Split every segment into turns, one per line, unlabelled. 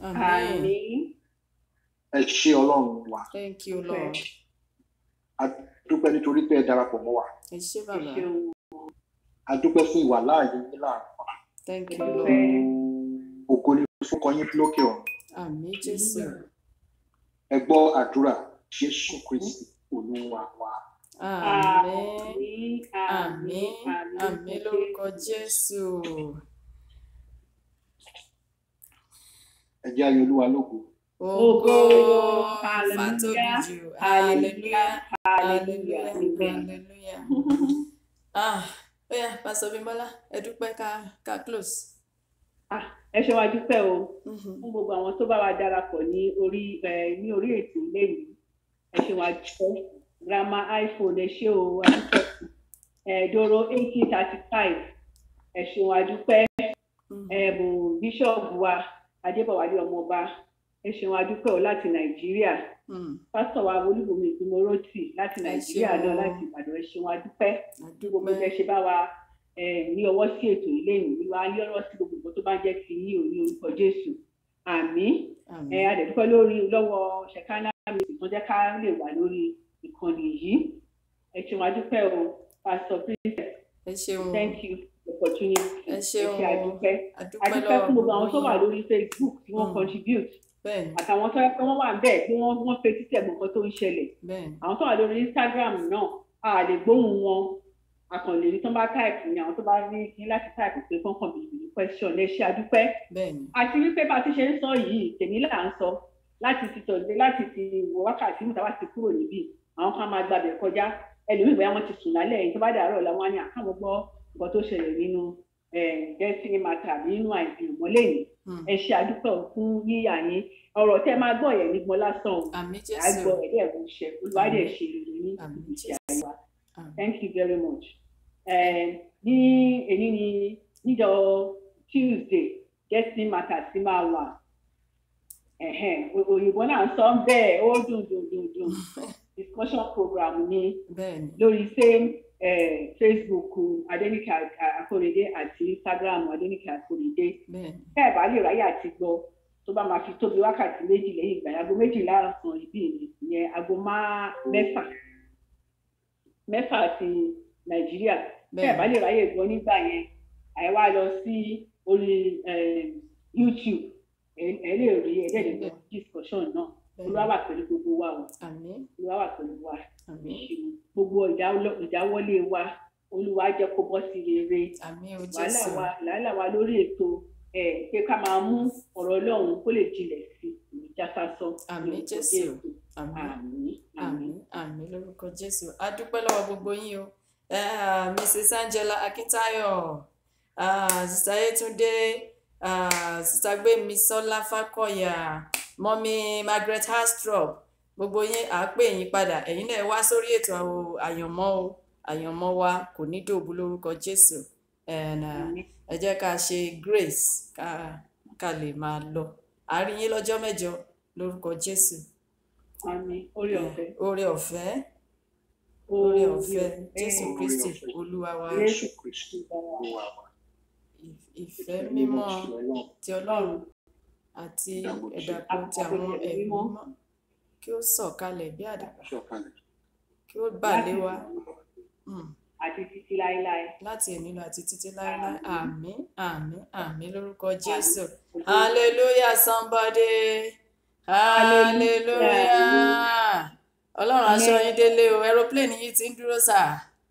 Àmín.
Àmín.
ẹ ṣé ọlọ́run wa
Thank you, Lord.
a dúpẹ́ nítorí pé ẹ darapọ̀ mọ́ wa
Ẹ ṣé
Ẹ
bàbá.
ṣeun.
a dúpẹ́ fún ìwà láàyè yín láàrin wa
Thank
Ẹ
you, Lord.
dúpẹ́.
ògo ni fún kọyín lókè ọ̀run
Àmín Jésù.
ẹ gbọ́ àdúrà jésù kristi olúwa wa
Àmín. Àmín. Àmín lórúkọ Jésù.
ẹ jẹ́ ayé olúwa lógo
Ògo
Hallelujah.
fàtóbi jù.
Hallelujah.
Hallelujah.
Hallelujah.
Hallelujah.
Amen.
Hallelujah. Ah, ó yá, Pásítọ̀ Bímbọ́lá, ẹ dúpẹ́ ká ká close.
Ah, ẹ ṣe wá dúpẹ́ o
Mhm.
fún gbogbo àwọn tó bá wa darapọ̀ ní orí ẹ, ní orí ètò lẹ́yìn ẹ ṣe wá dúpẹ́ grandma iphone ẹ ṣe o adúpẹ́ ẹ̀ẹ́dọ́rọ̀ eighteen thirty five ẹ ṣe wá dúpẹ́
Mhm.
ẹ̀bùn bíṣọ̀bù wa adébọ̀wálé ọmọọba ẹ ṣe wá dúpẹ́ o láti nàìjíríà
Mhm.
pásítọ̀ wa olúbomi ìgbìmọ̀rọ́tì láti
Ẹ
nàìjíríà
ṣeun.
náà láti ìbàdàn ẹ ṣe wá dúpẹ́ tí gbogbo
Adúpẹ́.
ẹ ṣe bá wa eh, ní ọwọ́ sí ètò ilé ìwé wa ní ọ̀rọ̀ sí gbogbo nǹkan tó bá jẹ́ ti ní òní orúkọ jésù àmín
Àmín.
ẹ adẹ̀dúpẹ́ lórí lọ́wọ́ ṣẹ̀kánná mi tó jẹ́ ká lè wà lórí ìkànnì yìí ẹ ṣe wá dúpẹ́ o pastor princess
Ẹ ṣeun.
thank you for the opportunity
Ẹ
ẹ
ṣeun.
ṣe àdúpẹ́
Adúpẹ́
àdúpẹ́ fún gbogbo àwọn tó wà
yín.
lórí facebook tí wọ́n
Mm.
contribute
Bẹ́ẹ̀ni,
àtàwọn tó yẹ pé wọ́n wà ń bẹ̀ tí wọ́n wọ́n fetí tẹ̀ gbọ̀n kan tó ń ṣẹlẹ̀
bẹ́ẹ̀ni.
àwọn tó wà lórí instagram náà a lè gbóhùn wọn akànlè ní tó bá táìpù ni àwọn tó bá ní ní láti táìpù pé kọ́ńkàn bìbì ní question ẹ ṣe àdúpẹ́
Bẹ́ẹ̀ni.
àti wípé bá a ti ṣe ń sọ yìí tèmi là ń sọ láti ti tọ̀lé láti ti wọ wákàtí mùtá wá ti kúrò níbí àwọn kan máa gbàbẹ̀ kọjá ẹlòmíì bóyá wọ́n ti sùn lálẹ́ yìí tó bá dàárọ̀ làwọn á ní àkàwọn gbọ́ nǹkan tó ṣẹlẹ̀ nínú destiny matter àbí nínú àìsàn ìmọ̀lẹ́yìn
Mhm.
ẹ ṣe àdúpẹ́ fún yíyà yín ọ̀rọ̀ tẹ́ máa gbọ́ yẹn nígbọ́n lásán o
Àmín
à
Jésù.
gbọ́ ẹ̀dẹ́ ẹ̀rù ṣẹ olùwádìí ṣe rere ní
Àmín
ìgbésí
Jésù.
ayé wa
Àmín.
thank you very much. Eh, ní èyí ni níjọ tuesday destiny matters ti máa wà Ẹ̀hẹ́n, o- òyìnbó náà ń sọ bẹ́ẹ̀ ó dùn dùn dùn dùn discussion program ní
Bẹ́ẹ̀ni.
lórí same eh, facebook adenike akorede àti instagram adenike akorede
Bẹ́ẹ̀ni.
tẹ́ ẹ̀ bá lè ráyè àti gbọ́ tó bá máa fi tóbi wákàtí méjì lẹ́yìn ìgbà yẹn, aago méjìlá ọ̀sán ìbí mi ìyẹn aago má- mẹ́fà mẹ́fà ti nàìjíríà tẹ́ ẹ̀ bá lè ráyè gbọ́ nígbà yẹn àyẹ̀ wá lọ sí orí eh, youtube ẹ ẹ lè rí ẹ lè gbọ́ discussion náà olúwa wà pẹ̀lú gbogbo wa o
Àmín.
olúwa wà pẹ̀lú wa
Àmín.
gbogbo ìdáwọlé- ìdáwọ́lé wa olúwa jẹ́ kó bọ́ sí rere
Àmín o
wàhálà
Jésù.
wa làálà wa lórí ètò ẹ pé ká máa mú ọ̀rọ̀ Ọlọ́run kó lè jinlẹ̀ sí i jáfásọ
Àmín Jésù. Àmín.
àmín
Àmín. Àmín lórúkọ Jésù. A dúpẹ́ lọ́wọ́ gbogbo yín o. Eh, Mrs. Angela Akintayo, ah, Sister Yetunde, ah, Sister Gbémisọ́lá Fákọ̀yà, Mọ́mí Margaret Hastrop, gbogbo yín à á pè yín padà. Ẹ̀yin náà wá sórí ètò àwò- àyànmọ́ o. Àyànmọ́ wa kò ní dòbu lórúkọ Jésù. And, ah,
àmín
ẹ jẹ́ ká ṣe grace ká ká lè máa lọ a rí yín lọ́jọ́ mẹ́jọ lórúkọ jésù
àmín orí ọ̀fẹ́
oore ọ̀fẹ́ oore ọ̀fẹ́ jésù
Amen.
kristi
ọ̀fẹ́.
olúwa wa
jésù kristi olúwa wa
ìf- ìfẹ́ mímọ́
ti ọlọ́run
ti ọlọ́run àti
Ìdàpọ̀ ti-
ẹ̀dàpọ̀ ti àwọn
Àpapọ̀ ti
ẹ̀mí
mímọ́.
mímọ́ kí ó sọ̀kalẹ̀ bí àdàbà
sọ̀kalẹ̀
kí ó bà lé wa Mm.
àti títí láéláé
láti èmi lọ àti títí láéláé àmín àmín àmín lórúkọ jésù
Àmín.
hallelujah somebody hallelujah ọlọ́run aṣọ yín délé o aeroplane yìí ti ń dúró sáà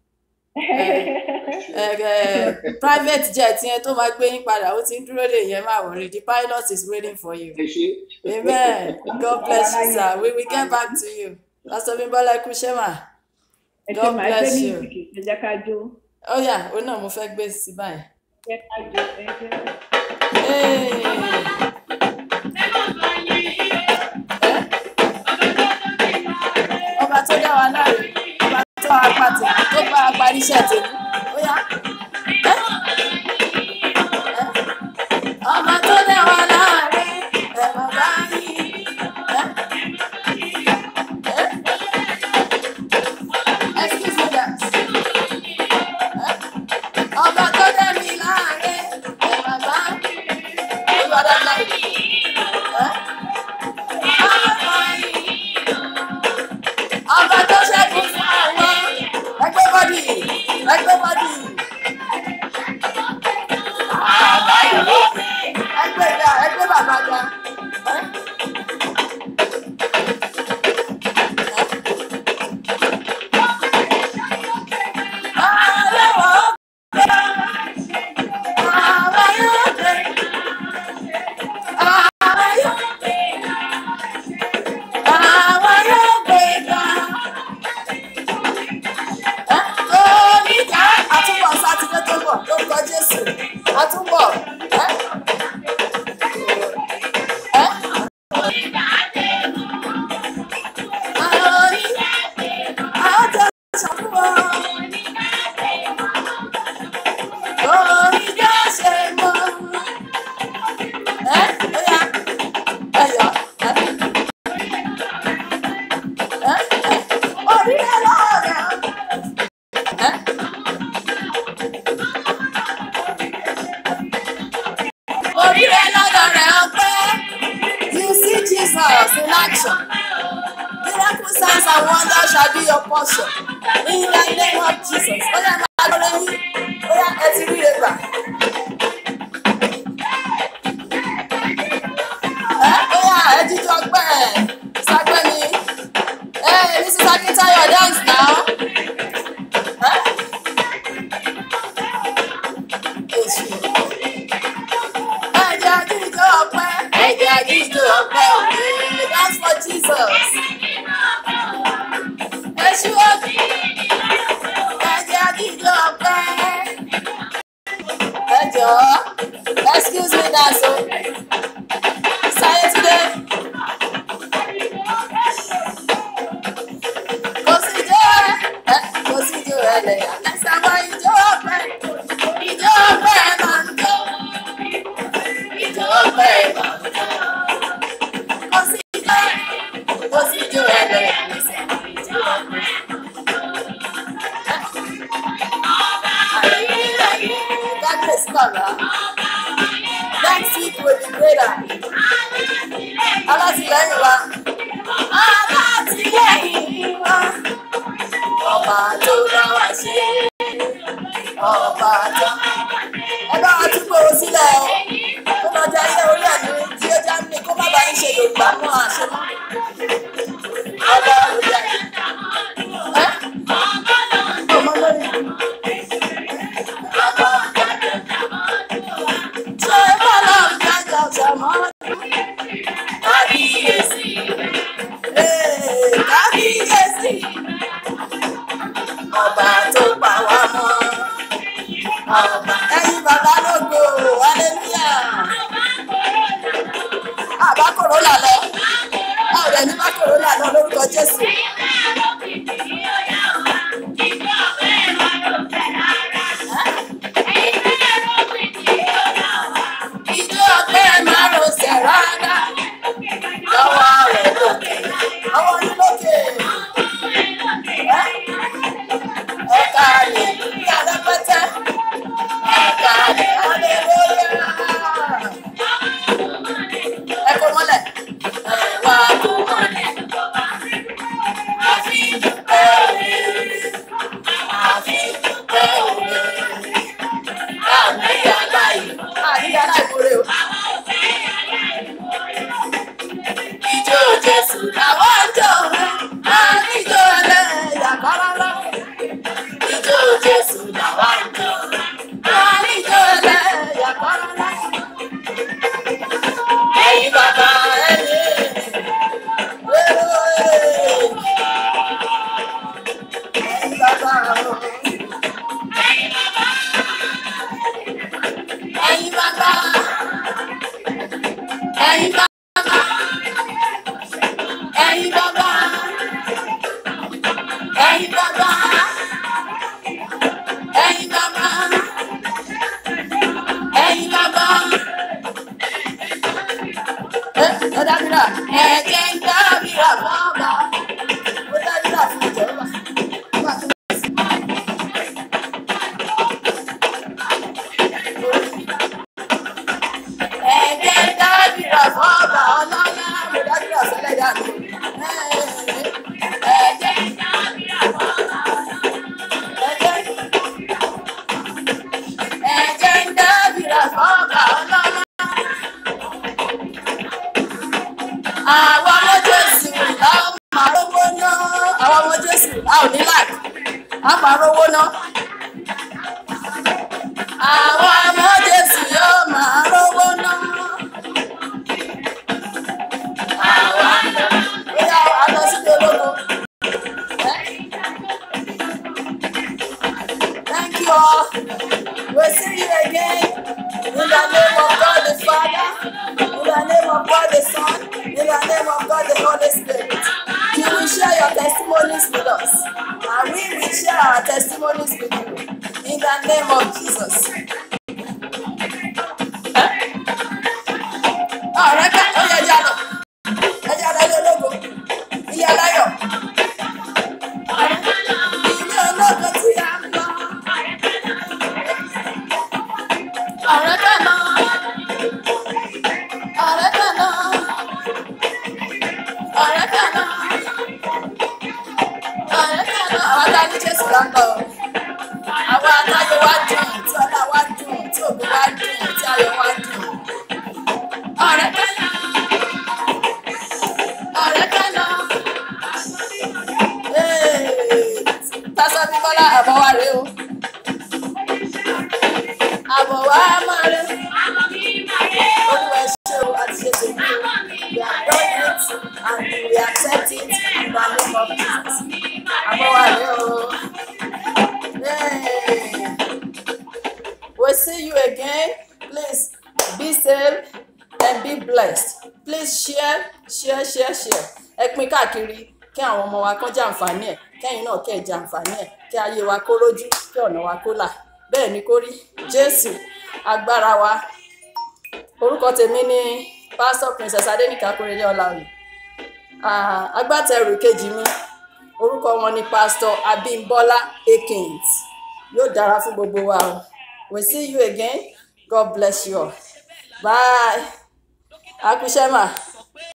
ẹ ẹ private jet yẹn tó máa gbé yín padà ó ti ń dúró lè yẹn máa worry the pilot is waiting for you
ẹ ṣe
amen god bless you sir we will get back to you pastor bimbola ekushema
ẹ ṣe
God
máa gbé
bless you.
mísìkì ẹ jẹ́ ká jó
ó yá ó náà mo fẹ́ gbé sí báyìí.
ẹ jẹ́ ká jó ẹ jẹ́
Hey. ọba tó dá wa láre ọba tó bá wa pàtẹ tó bá wa parí iṣẹ́ tèmi ó yá. Ẹ́? Ẹ́? ọba tó dá wa láre ẹ bàbá yìí. Ẹ́? Ẹ́? Excuse me that. Ẹ́? ọba tó dá mi láre ẹ bàbá olùwàdà láre. Ẹ́? bá dá. ẹ́? Àtúbọ̀ ẹ́ ẹ́ Orílẹ̀ lọ́dọ̀ rẹ̀ ọpẹ́. You see Jesus in action. Miracle signs and wonders shall be your portion. In the name of Jesus. Ó yá máa lọ lẹ́yìn. Ó yá ẹ ti rí ẹgbà. Ẹ ó yá ẹ jíjọ ọgbẹ́ ẹ̀ sápẹ́ ni. Ẹ Mrs. Akintayo dance now. Ẹ èsì. Ẹ jẹ́ àjíjọ ọpẹ́. Ẹ jẹ́ àjíjọ ọpẹ́ òwe. Dance for Jesus. Ẹ ṣíwájú. Ẹ jẹ́ àjíjọ ọpẹ́. Ẹ jọ̀ọ́. Excuse me dance o. Sáyé Túndé. Kò sí ijó ẹ kò sí ijó ẹlẹ́yà. Ẹ sábà ijó ọpẹ́. Ijó ọpẹ́ máa ń jó. Ijó ọpẹ́ máa ń jó. Kò sí ijó kò sí ijó ẹlẹ́yà. Ijó ọpẹ́. Ayé God bless Kọ̀ọ̀rọ̀. Next week will be greater. Alátìlẹ́yìn wa. Alátìlẹ́yìn wa. Ọba tó bá wa ṣe. Ọba tó. Ẹ bá wa túbọ̀ owó sílẹ̀ o. Kó lọ jẹ ayé orí àná tí ó já ní kó má bàa ń ṣe Yorùbá mọ́ àṣẹ mọ́. Ọba orí àná. Ẹ́ ọmọ lórí. Ọba ṣé bọ́lá ń jájà ṣàmọ́? Kábíyèsí. Ee, kábíyèsí. Ọba tó pa wá mọ́. Ọba ẹyin bàbá lógo, hallelujah. Àbá kòrólà lọ. A ò dẹ̀ ní bá kòrólà lọ lórúkọ Jésù. Ìjọ ọgbẹ́ máa rọṣẹ̀ rárá. Lọ́wọ́ rẹ̀ lókè. Ọwọ́ ní lókè. Ẹ̀ka lè ní alápẹ́tẹ́. Ẹ̀ka lè hallelujah. Ẹ kò mọ́lẹ̀. Ẹ wá kò mọ́lẹ̀. Àfi dúpẹ́ òwe. Àfi dúpẹ́ òwe. Àmì aláì. Àmì aláìmoore o. Ijó Jésù làwọn jọ. Àníjó ẹlẹ́yà kọ́lọ́lọ́. Ijó Jésù làwọn jọ. Àníjó ẹlẹ́yà kọ́lọ́lọ́. Ẹyin bàbá ẹ̀yìn. Ẹyin bàbá ọ̀hún. Ẹyin bàbá. Ẹyin bàbá. Ẹyin bàbá. Ẹyin bàbá. Ẹyin bàbá. Ẹyin bàbá. Ẹ ẹ dábìrà. Ẹ̀jẹ̀ ń dábìrà bàbá. Ó dábìrà fún ìjọba. Wà á tún bá sí. Ẹ̀jẹ̀ ń dábìrà bàbá ọlọ́lá. Ó dábìrà sílẹ̀ dànù. Ẹ̀jẹ̀ ń dábìrà bàbá ọlọ́lá. Ẹ̀jẹ̀ ń dábìrà bàbá ọlọ́lá. àwọn ọmọ jésù a ó máa rówó ná àwọn ọmọ jésù a ò ní láì a máa rówó ná àwọn ọmọ jésù yóò máa rówó ná àwọn bóyá a lọ sí ológo thank you all we'll see you again in the name of God the Father in the name of God the Son in the name of God the Holy Spirit you will share your testimonies with us and we will share our testimonies with you in the name of Jesus. ọ̀rẹ́ ká ó yẹ ẹja lọ ẹja lọ ilé ológo ilé aláyọ̀ ilé ológo tí a ń lọ ọ̀rẹ́ ká lọ ọ̀rẹ́ ká lọ ọ̀rẹ́ ká lọ ọ̀rẹ́ ká lọ àwọn tá a ní jésù là ń lọ àwọn atáyọ̀ wá dùn tí ọlá wá dùn tí ògo wá dùn tí ayọ̀ wá dùn ọ̀rẹ́ ká lọ ọ̀rẹ́ ká lọ. Tásọ bí Bọ́lá àbọ̀ wa rèé o. Àbọ̀ wa máa rẹ̀. Olúwa ẹ ṣé o, àti ṣe tèmi o. We are done it and we accept it in the name of Jesus. Àbọ̀ wa rèé o. Yay. We'll see you again. Please be safe and be blessed. Please share, share, share, share. Ẹ pín káàkiri kí àwọn ọmọ wa kán jàǹfààní ẹ̀ kẹ́yìn náà kẹ́ ẹ̀ jàǹfààní ẹ̀ kí ayé wa kó rójú kí ọ̀nà wa kó là. Bẹ́ẹ̀ ni kó rí Jésù agbára wa. Orúkọ tèmi ni Pásítọ̀ Princess Adéníkà Kórèlé Ọláoyè. Ah, Agbátẹrù kejì mi orúkọ wọn ni Pásítọ̀ Abímbọ́lá Akins. Yóò dára fún gbogbo wa o. We see you again. God bless you all. Bye. Akushema.